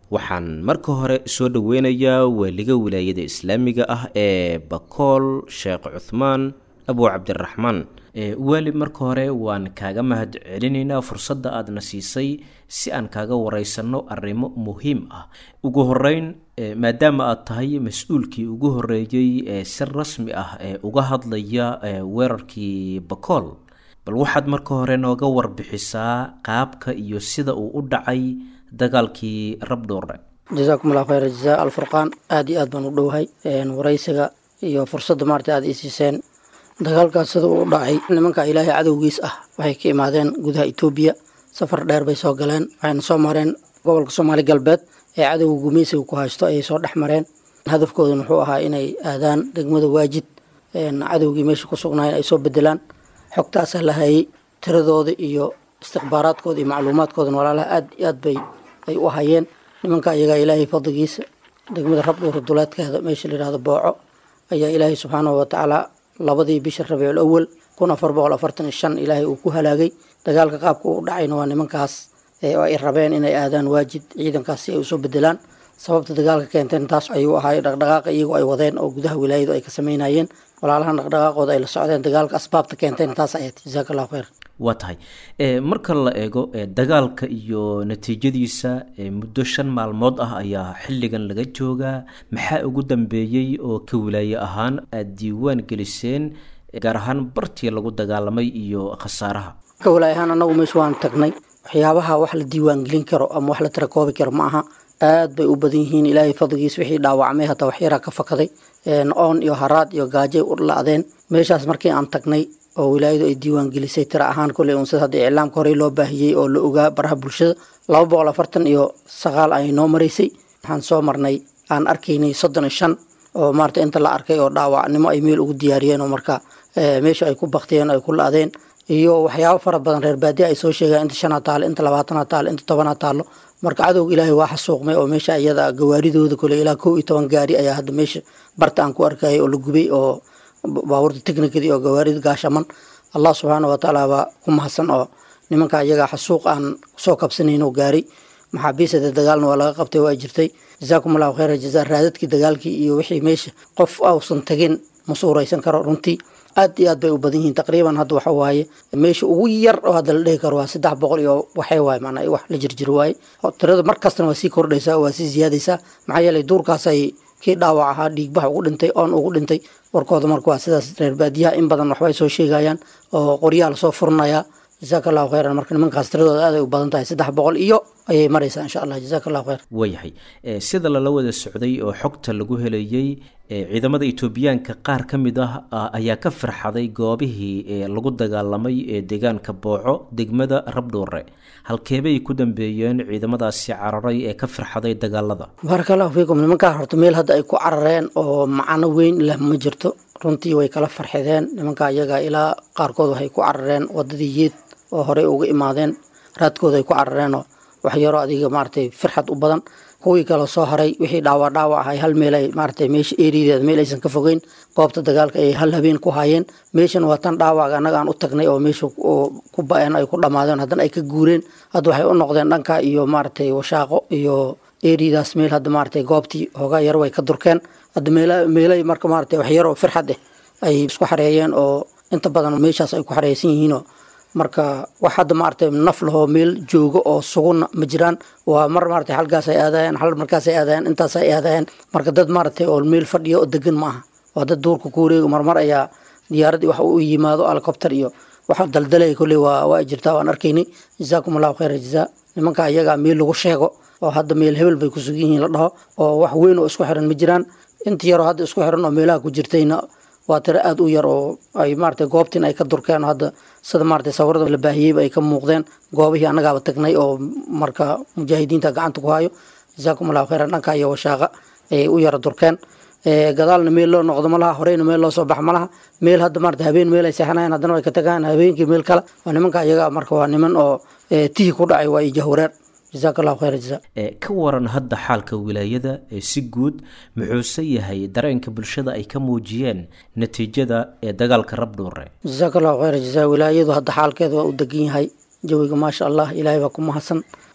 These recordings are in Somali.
waxaan marka hore soo dhoweynayaa waaliga wilaayada islaamiga ah ee bakool sheekh cuthmaan abu cabdiraxmaan waali marka hore waan kaaga mahad celinaynaa fursadda aadna siisay si aan kaaga wareysanno arrimo muhiim ah ugu horeyn maadaama aad tahay mas-uulkii ugu horeeyey ee si rasmi ah ee uga hadlaya weerarkii bakool bal waxaad marka hore nooga warbixisaa qaabka iyo sida uu u dhacay dagaalkii rabdhoore jasaakum allah khayr jazaa alfurqaan aada iyo aad baan u dhowahay waraysiga iyo fursadda maarata aada ii siiseen dagaalkaas sida uu dhacay nimanka ilaahay cadowgiis ah waxay ka imaadeen gudaha etoobiya safar dheer bay soo galeen waxayna soo mareen gobolka soomaali galbeed ee cadowga gumeysiga ku haysto ayay soo dhex mareen hadafkooduna wuxuu ahaa inay aadaan degmada waajid cadowgii meesha ku sugnaayeen ay soo bedelaan xogtaasaa la hayay tiradooda iyo istikhbaaraadkooda iyo macluumaadkoodana walaalaha aad iyo aad bay ay u hayeen nimanka iyagaa ilaahay fadligiisa degmada rabdhuura duleedkeeda meesha layihahdo booco ayaa ilaahay subxaanahu watacaala labadii bisha rabiicul awal kun afar boqol afartan iyo shan ilaahay uu ku halaagay dagaalka qaabka uu dhacayna waa nimankaas oo ay rabeen inay aadaan waajid ciidankaas si ay usoo bedelaan sababta dagaalka keenteen taas ayuu ahaay dhaqdhaqaaqa iyagu ay wadeen oo gudaha wilaayadu ay ka samaynayeen walaalahan dhaqdhaqaaqooda ay la socdeen dagaalka asbaabta keenteen taas ayaad jasaaka allahu khayr waa tahay marka la eego dagaalka iyo natiijadiisa muddo shan maalmood ah ayaa xilligan laga joogaa maxaa ugu dambeeyey oo ka wilaaye ahaan aada diiwaan geliseen gaar ahaan bartii lagu dagaalamay iyo khasaaraha ka wilaaye ahaan annagu meesha waan tagnay waxyaabaha wax la diiwaan gelin karo ama wax la tirakoobi karo ma aha aad bay u badan yihiin ilaahay fadligiis wixii dhaawacmay hataa waxyaraa ka fakaday oon iyo haraad iyo gaajay u la-deen meeshaas markii aan tagnay oo wilaayadu ay diiwaan gelisay tira ahaan koley unsad hadda iclaamka horey loo baahiyey oo la ogaa baraha bulshada laba boqol afartan iyo sagaal ay noo maraysay waxaan soo marnay aan arkaynay soddon iyo shan oo maarata inta la arkay oo dhaawacnimo ay meel ugu diyaariyeen oo marka meesha ay ku baktiyeen ay ku la-deen iyo waxyaabo fara badan reer baadiya ay soo sheegaan inta shanaa taalo inta labaatana taalo inta tobanaa taalo marka cadowga ilaahay waa xasuuqmay oo meesha iyada gawaaridooda kole ilaa kow iyo toban gaari ayaa hadda meesha barta aan ku arkayay oo la gubay oo baabuurta technikadii oo gawaarida gaashaman allah subxaana watacaala baa ku mahadsan oo nimanka iyagaa xasuuq aan soo kabsanayn oo gaaray maxaabiisada dagaalna waa laga qabtay waa jirtay jazaakum allahu khayra jazaa raadadkii dagaalkii iyo wixii meesha qof ausan tagin ma suuraysan karo runtii aad iyo aad bay u badan yihiin taqriiban hadda waxa waaye meesha ugu yar oo hadda la dhihi karo waa saddex boqol iyo waxay waaye maanaa wax la jirjir waaye tirada mar kastana waa sii kordhaysaa waa sii ziyaadaysaa maxaa yeelay duurkaasay kii dhaawac ahaa dhiigbax ugu dhintay oon ugu dhintay warkooda marka waa sidaas reer baadiyaha in badan waxbay soo sheegayaan oo qoryaha lasoo furinayaa jasaaka allahu khayran marka nimankaas tiradooda aad ay u badan tahay saddex boqol iyo ayay maraysaa insha allah jasaaka allahu khayr waayahay sida lala wada socday oo xogta lagu helayey ciidamada etoobiyaanka qaar ka mid ah ayaa ka farxaday goobihii lagu dagaalamay ee deegaanka booco degmada rabdhuure halkeebay ku dambeeyeen ciidamadaasi cararay ee ka farxaday dagaalada baaraka allahu fiikum nimankaa horta meel hadda ay ku carareen oo macano weyn leh ma jirto runtii way kala farxideen nimanka iyaga ilaa qaarkood waxay ku carareen wadadii yeed oo horey uga imaadeen raadkooda ay ku carareenoo wax yaroo adiga maaragtay firxad u badan kuwii kale soo haray wixii dhaawac dhaawac ahay hal meel ay maaragtay meesha eerideeda meel aysan ka fogeyn goobta dagaalka ay hal habeen ku hayeen meeshan waa tan dhaawac annaga aan u tagnay oo meesha ku ba-een ay ku dhammaadeen haddana ay ka guureen hadda waxay u noqdeen dhanka iyo maaragtay washaaqo iyo eeridaas meel hadda maaragtay goobtii hoogaa yar way ka durkeen hadda meel meelay marka maaragtay wax yaroo firxad eh ay isku xareeyeen oo inta badan meeshaas ay ku xareysan yihiinoo marka wax hadda maaragtay naf lahoo meel joogo oo suguna ma jiraan waa mar maaragtay halkaas ay aadayeen hal markaas ay aadayeen intaas ay aadayeen marka dad maaragtay oo meel fadhiya oo degan ma aha waa dad duurka ku wareego marmar ayaa diyaaradii wax u yimaado helicopter iyo waxa daldalaya kolley waa waa jirtaa waan arkaynay jazaakum allahu khayra jazaa nimanka iyagaa meel lagu sheego oo hadda meel hebel bay ku sugan yihiin la dhaho oo wax weyn oo isku xiran ma jiraan inta yaroo hadda isku xiran oo meelaha ku jirtayna waa tiro aada u yar oo ay maaragtay goobtiin ay ka durkeen oo hadda sida maaragtay sawirada la baahiyeyba ay ka muuqdeen goobihii annagaaba tagnay oo marka mujaahidiinta gacanta ku hayo jazaakum allahu khayran dhanka iyo washaaqa ayay u yara durkeen gadaalna meel loo noqdo ma laha horeyna meel loo soo bax ma laha meel hadda maarata habeen meel ay seexanayan haddana way ka tagaan habeenkii meel kale waa nimanka iyaga marka waa niman oo tihi ku dhacay waa ijahwareer jazaak allahu khayra jazaa ka waran hadda xaalka wilaayada ee si guud muxuuse yahay dareenka bulshada ay ka muujiyeen natiijada ee dagaalka rabdhuure jazaak allahu khayra jazaa wilaayadu hadda xaalkeeda waa u degan yahay jawiga maasha allah ilaahay baa ku mahadsan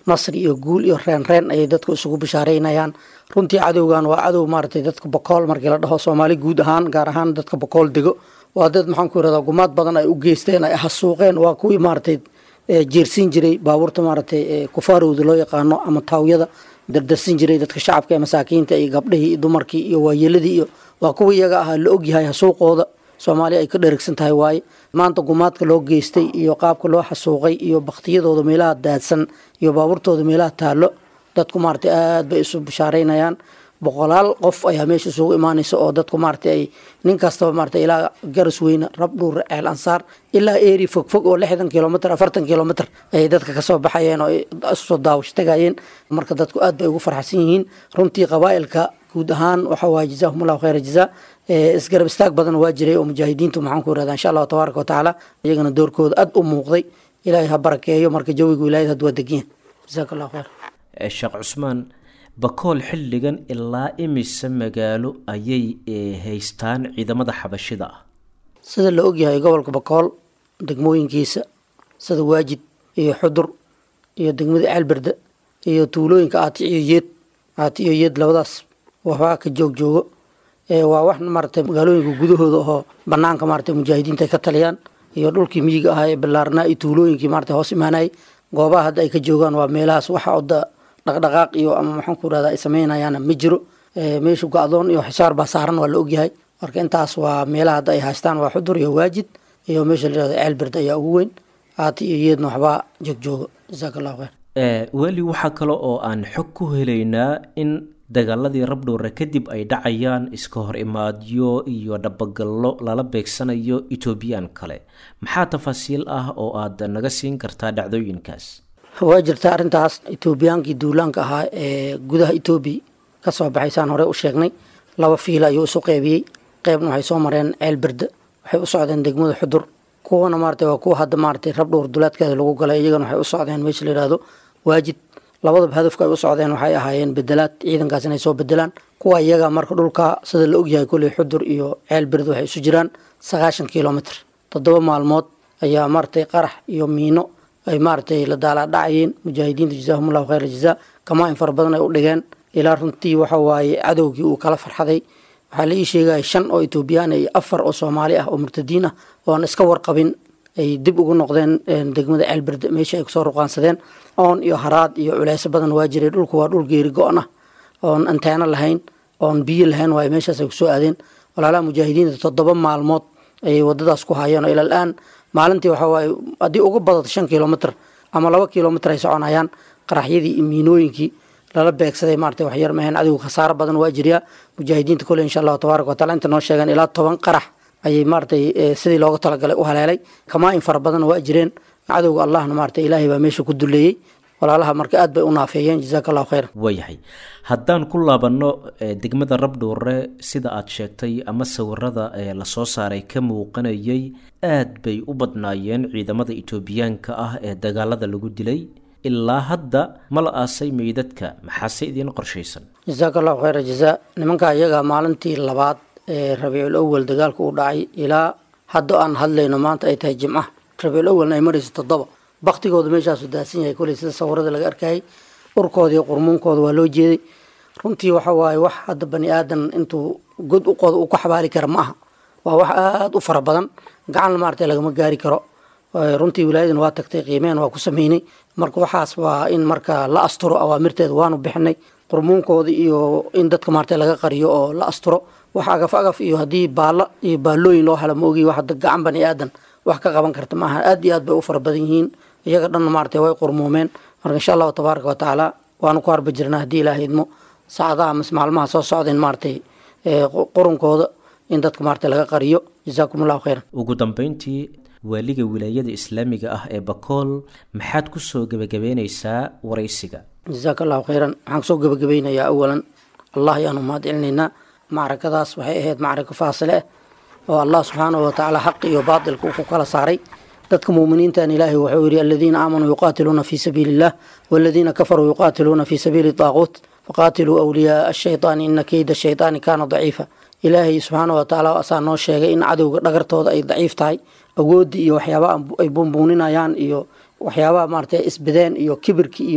nasri iyo guul iyo reen reen ayay dadku isugu bishaareynayaan runtii cadowgan waa cadow maaragtay dadka bokool markii la dhaho soomaali guud ahaan gaar ahaan dadka bokool dego waa dad maxaan ku irahdaa gumaad badan ay u geysteen ay hasuuqeen waa kuwii maaragtay jeersiin jiray baabuurta maaragtay kufaarowda loo yaqaano ama taawyada dardarsin jiray dadka shacabka ee masaakiinta iyo gabdhihii iyo dumarkii iyo waayeeladii iyo waa kuwa iyaga ahaa la ogyahay hasuuqooda soomaaliya ay ka dherigsan tahay waaye maanta gumaadka loo geystay iyo qaabka loo xasuuqay iyo baktiyadooda meelaha daadsan iyo baabuurtooda meelaha taallo dadku maaragtay aad bay isu bishaareynayaan boqolaal qof ayaa meesha isugu imaanaysa oo dadku maaragtay ay nin kastaba maaragtay ilaa garas weyne rabdhuur ceel ansaar ilaa eeri fog fog oo lixdan kilomitr afartan kilomitr ayay dadka kasoo baxayeen oo isusoo daawash tagayeen marka dadku aad bay ugu farxsan yihiin runtii qabaa'ilka guud ahaan waxa waye jazaahum allahu khayra jazaa isgarab istaag badan waa jiray oo mujaahidiintu maxaan ku irahdaa insha allahu tabaaraka wa tacaala iyagana doorkooda aad u muuqday ilaahay ha barakeeyo marka jawiga wilaayad had waa degiyan jazaaka allahu khayr sheekh cusmaan bakool xilligan ilaa imise magaalo ayay haystaan ciidamada xabashida ah sida la ogyahay gobolka bakool degmooyinkiisa sida waajid iyo xudur iyo degmada ceelberde iyo tuulooyinka aati iyo yeed aati iyo yeed labadaas waxbaa ka joog joogo waa wax maaragtay magaalooyinka gudahooda oo banaanka maaragtay mujaahidiinta ay ka taliyaan iyo dhulkii miyiga ahaa ee ballaarnaa iyo tuulooyinkii maaragtay hoos imaanayay goobaha hadda ay ka joogaan waa meelahaas waxa oda dhaqdhaqaaq iyo ama maxaan ku irahda ay sameynayaan ma jiro meesha go-doon iyo xisaar baa saaran waa la ogyahay marka intaas waa meelaha hadda ay haystaan waa xudur iyo waajid iyo meesha la yihahdo ceelberd ayaa ugu weyn aati iyo yeedna waxbaa joogjoogo jasaaka allahu khayr weli waxaa kale oo aan xog ku helaynaa in dagaaladii rabdhowre kadib ay dhacayaan iska hor imaadyo iyo dhabagallo lala beegsanayo etoobiyaan kale maxaa tafaasiil ah oo aad naga siin kartaa dhacdooyinkaas waa jirta arrintaas etoobiyaankii duulaanka ahaa ee gudaha etoobiya ka soo baxaysaan hore u sheegnay laba fiila ayuu isu qeybiyey qeybna waxay soo mareen ceel berde waxay u socdeen degmada xudur kuwana maarata waa kuwa hadda maaratay rabdhowr duleedkeeda lagu galay iyagana waxay u socdeen meesha la yihahdo waajid labadaba hadafka ay u socdeen waxay ahaayeen bedelaad ciidankaas inay soo bedelaan kuwa iyaga marka dhulka sida la ogyahay kolley xudur iyo ceel berde waxay isu jiraan sagaashan kilomitr toddoba maalmood ayaa maaratay qarax iyo miino ay maaratay la daalaadhacayeen mujaahidiinta jazaahum allahu khayra jazaa kamaa-in fara badan ay u dhigeen ilaa runtii waxa waaye cadowgii uu kala farxaday waxaa la ii sheegaya shan oo etoobiyaan iyo afar oo soomaali ah oo murtadiin ah oon iska warqabin ay dib ugu noqdeen degmada ceelberde meeshii ay kusoo ruqaansadeen oon iyo haraad iyo culeyso badan waa jiray dhulku waa dhul geeri go-an ah oon anteeno lahayn oon biyo lahayn waayo meeshaas ay kusoo aadeen walaalaha mujaahidiinta toddoba maalmood ayay wadadaas ku hayeen oo ila al-aan maalintii waxa waaye haddii uga badato shan kilomitr ama laba kilomitr ay soconayaan qaraxyadii iyo miinooyinkii lala beegsaday maarata waxyar maheen adigu khasaaro badan waa jiryaa mujaahidiinta kole insha allahu tabaaraka watacala inta noo sheegeen ilaa toban qarax ayay maaratay sidii looga talagalay u haleelay kamaa-in fara badan waa jireen cadowga allahna maarata ilaahay baa meesha ku duleeyey walaalaha marka aad bay u naafeeyeen jazaaka allahu khayran waayahay haddaan ku laabanno degmada rabdhowre sida aad sheegtay ama sawirada ee lasoo saaray ka muuqanayay aad bay u badnaayeen ciidamada etoobiyaanka ah ee dagaalada lagu dilay ilaa hadda ma la aasay meydadka maxaase idiin qorshaysan jasaaka allahu khayra jazaa nimanka iyaga maalintii labaad ee rabiicul awal dagaalka uu dhacay ilaa hadda aan hadlayno maanta ay tahay jimca rabiicul awalna ay marayso toddoba baktigooda meeshaasu daadsan yahay koley sida sawirada laga arkayay urkooda iyo qurmuunkooda waa loo jeeday runtii waxa waaye wax hadda bani aadan intuu god u qodo uu ku xabaali kara ma aha waa wax aada u fara badan gacan maarata lagama gaari karo runtii wilaayadan waa tagtay qiimeen waa ku sameynay marka waxaas waa in marka la asturo awaamirteeda waanu bixinay qurmuunkooda iyo in dadka maarata laga qariyo oo la asturo wax agaf agaf iyo haddii baalla iyo baallooyin loo helo ma ogi wax gacan bani aadan wax ka qaban karta maaha aad iyo aad bay u fara badan yihiin iyaga dhanna maarata way qurmuumeen marka insha allahu tabaaraka wa tacaala waanu ku harba jirnaa haddii ilaaha idmo saacadaha mas maalmaha soo socdeen maaratay qurunkooda in dadka maarata laga qariyo jazaakum allahu khayran ugu dambeyntii waaliga wilaayada islaamiga ah ee bakool maxaad kusoo gebagabeyneysaa waraysiga jazaaka allahu khayran waxaan kusoo gebagabeynayaa awalan allah ayaanu mahad celinaynaa macrakadaas waxay ahayd macrako faasile ah oo allah subxaanahu watacaala xaqi iyo baatilka uu ku kala saaray dadka muuminiintan ilaahay wuxuu yihi aladiina aamanuu yuqaatiluuna fii sabiili illah waladiina kafaruu yuqaatiluuna fii sabiili daaquut faqaatiluu awliyaaa ashaytaani ina keyda shaytaani kaana daciifa ilaahay subxaana watacaala asaa noo sheegay in cadowga dhagartooda ay daciif tahay awoodii iyo waxyaabaha ay buunbuuninayaan iyo waxyaabaha maarata isbideen iyo kibirki iyo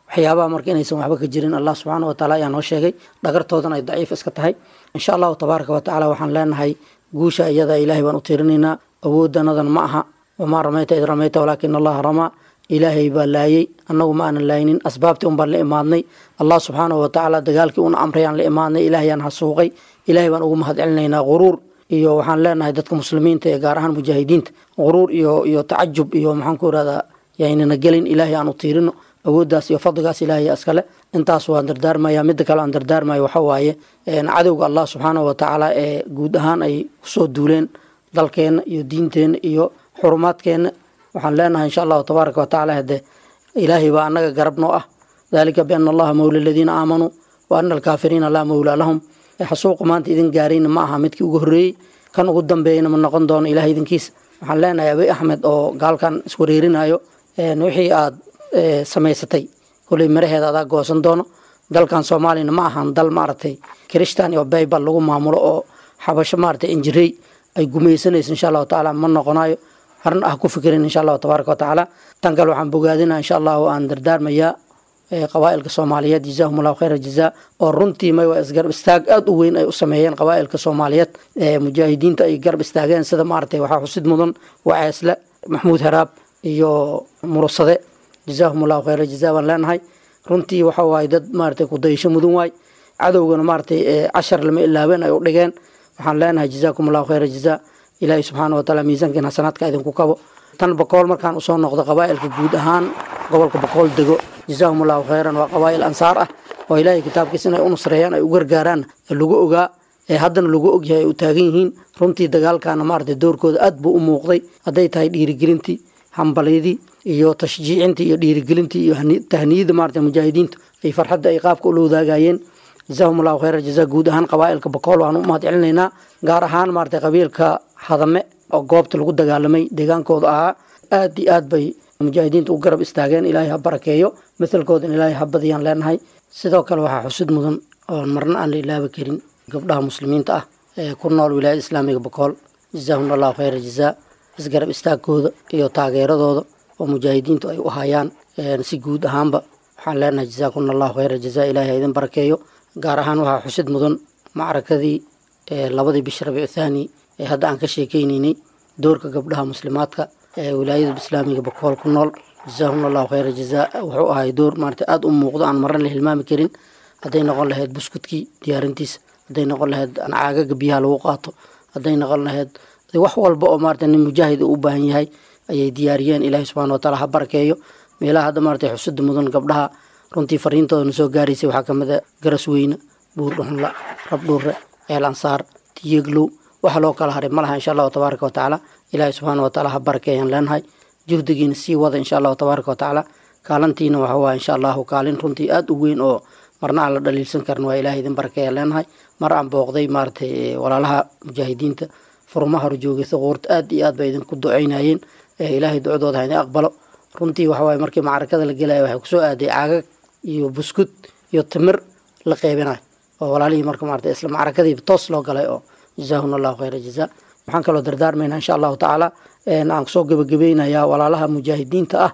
waxyaabaha marka inaysan waxba ka jirin allah subxaana wa taala ayaa noo sheegay dhagartoodan ay daciif iska tahay insha allahu tabaaraka wa tacaala waxaan leenahay guusha iyada ilaahay baan u tiirinaynaa awoodanadan ma aha wamaa ramayta id ramayta walaakina allaha ramaa ilaahay baa laayey annagu ma aanan laaynin asbaabtii un baan la imaadnay allah subxaanahu wa tacaala dagaalkii una amrayaan la imaadnay ilaahayaan hasuuqay ilaahay baan ugu mahad celinaynaa quruur iyo waxaan leenahay dadka muslimiinta ee gaar ahaan mujaahidiinta quruur iyo iyo tacajub iyo maxaan ku irahdaa yaynana gelin ilaahay aan u tiirino awooddaas iyo fadligaas ilaahay iskale intaas waan dardaarmaya midda kale aan dardaarmayo waxa waaye cadowga allah subxaanahu wa tacaala ee guud ahaan ay kusoo duuleen dalkeenna iyo diinteenna iyo xurumaadkeenna waxaan leenahay insha allahu tabaaraka wa tacaala hade ilaahay baa annaga garab noo ah dalika biana allaha mawla aladiina aamanuu wa ana alkaafiriina laa mawlaa lahum xasuuqu maanta idin gaarayna ma aha midkii ugu horreeyey kan ugu dambeeyana ma noqon doono ilaah idinkiisa waxaan leenahay abi axmed oo gaalkan iswareerinayo wixii aad samaysatay koley maraheeda adaa goosan doono dalkan soomaaliyana ma ahan dal maaragtay kirishtan iyo baybal lagu maamulo oo xabasho maaragtay injirey ay gumaysanayso insha allahu tacaala ma noqonayo harna ah ku fikirin insha allahu tabaaraka wa tacaala tan kale waxaan bogaadina insha allahu aan dardaarmayaa qabaa'ilka soomaaliyeed jazaahum allahu khayra jazaa oo runtii may waa isgarab istaag aada u weyn ay u sameeyeen qabaa'ilka soomaaliyeed mujaahidiinta ay garab istaageen sida maaragtay waxaa xusid mudan waceesle maxmuud haraab iyo murusade jazaahum allahu khayra jazaa baan leenahay runtii waxa waaye dad maaragtay kudayasho mudan waay cadowgana maaragtay cashar lama ilaabeen ay u dhigeen waxaan leenahay jazaakum allahu khayra jazaa ilaahay subxaana wa taala miisaankiin xasanaadka idinku kabo tan boqool markaan usoo noqdo qabaa'ilka guud ahaan gobolka boqool dego jazaahum allahu khayran waa qabaa'il ansaar ah oo ilaahay kitaabkiisa inay u nusreeyaan ay u gargaaraan lagu ogaa ee haddana lagu ogyahay ay u taagan yihiin runtii dagaalkana maaragtay doorkooda aad buu u muuqday hadday tahay dhiirigelintii hambalyadii iyo tashjiicintii iyo dhiirigelintii iyo tahniyada maaragtay mujaahidiinta ay farxadda ay qaabka ula wadaagayeen jazaahum allahu khayra jazaa guud ahaan qabaa'ilka boqool waan u mahad celinaynaa gaar ahaan maaragtay qabiilka hadame oo goobta lagu dagaalamay deegaankooda ahaa aad iyo aad bay mujaahidiinta u garab istaageen ilaahay ha barakeeyo mithalkoodan ilaahay ha badiyaan leenahay sidoo kale waxaa xusid mudan oon marna aan la ilaabi karin gabdhaha muslimiinta ah ee ku nool wilaayada islaamiga boqool jazaahum allahu khayra jazaa isgarab istaagkooda iyo taageeradooda oo mujaahidiintu ay u hayaan si guud ahaanba waxaan leenahay jazaakuna allahu khayra jazaa ilaahay ha idin barakeeyo gaar ahaan waxaa xusid mudan macrakadii labadii bish rabiicu thaani ee hadda aan ka sheekeynaynay doorka gabdhaha muslimaadka ee wilaayada islaamiga bakool ku nool jazaahum allahu khayra jazaa wuxuu ahay door maarata aada u muuqdo aan marna la hilmaami karin hadday noqon lahayd buskudkii diyaarintiisa hadday noqon lahayd caagaga biyaha lagu qaato hadday noqon lahayd wax walba oo maarata nin mujaahid u baahan yahay ayay diyaariyeen ilaahay subxana wa taala ha barakeeyo meelaha hadda maarata xusida mudan gabdhaha runtii fariintooda soo gaaraysay waxaa kamid a garas weyne buur dhuxunla rabdhuure ceel ansaar tiyeglow waxa loo kala haray malaha insha allahu tabaaraka wa tacaala ilaahay subxaana wa taala ha barakeeyaan leenahay juhdigiina sii wada insha allahu tabaaraka wa tacaala kaalantiina waxa waa insha allahu kaalin runtii aada u weyn oo marna aan la dhaliilsan karin waa ilahay idin barakeeyaan leenahay mar aan booqday maaratay walaalaha mujaahidiinta furmaha horjoogay suquurta aada iyo aad bay idinku duceynayeen ilaahay ducadooda ha idin aqbalo runtii waxa waaye markii macrakada la gelaya waxay kusoo aaday caagag iyo buskud iyo timir la qeybinayo oo walaalihii marka maarata isla macrakadii toos loo galay oo jazaahuna allahu khayra jazaa waxaan kaloo dardaarmaynaa insha allahu tacaala aan kusoo gebagabeynayaa walaalaha mujaahidiinta ah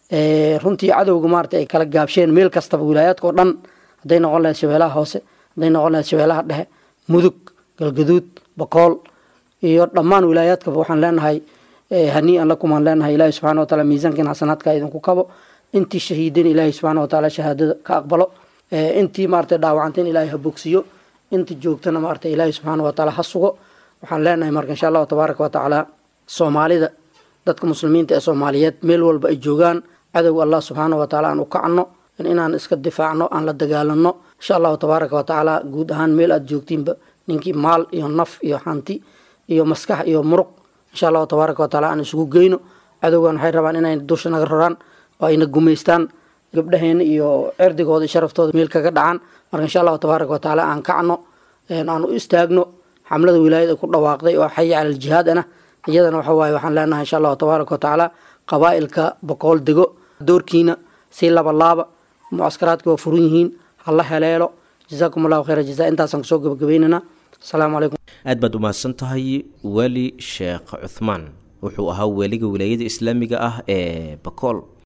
runtii cadowga maarata ay kala gaabsheen meel kastaba wilaayaadka oo dhan hadday noqon lahayd shabeelaha hoose hadday noqon lahayd shabeelaha dhexe mudug galgaduud bakool iyo dhammaan wilaayaadkaba waxaan leenahay hanii-an lakumaan leenahay ilaahi subxana wa taala miisaankiin xasanaadka idinku kabo intii shahiideen ilaahi subxaana wa taala shahaadada ka aqbalo intii maarata dhaawacanteen ilaahay ha bogsiyo inta joogtana maarata ilaahi subxaana wa taala ha sugo waxaan leenahay marka insha allahu tabaaraka wa tacaala soomaalida dadka muslimiinta ee soomaaliyeed meel walba ay joogaan cadowga allah subxaana wa taala aan u kacno inaan iska difaacno aan la dagaalano insha allahu tabaaraka wa tacaala guud ahaan meel aada joogtiinba ninkii maal iyo naf iyo hanti iyo maskax iyo muruq insha allahu tabaaraka wa taala aan isugu geyno cadowgan waxay rabaan inay dusha naga roraan oo ayna gumaystaan gabdhaheena iyo cirdigooda iyo sharaftooda meel kaga dhacaan marka insha allahu tabaaraka wa tacaala aan kacno aan u istaagno xamlada wilaayada ku dhawaaqday oo xayi cala aljihaad ana iyadana waxa waaye waxaan leenahay insha allahu tabaaraka wa tacaala qabaa'ilka boqool dego doorkiina si laba laaba mucaskaraadka waa furan yihiin hala heleelo jazaakum allahu khayra jazaa intaasaan kusoo gabagabaynaynaa asalaamu calaykum aad baad umahadsan tahay weli sheekh cuthmaan wuxuu ahaa weliga wilaayada islaamiga ah ee bakool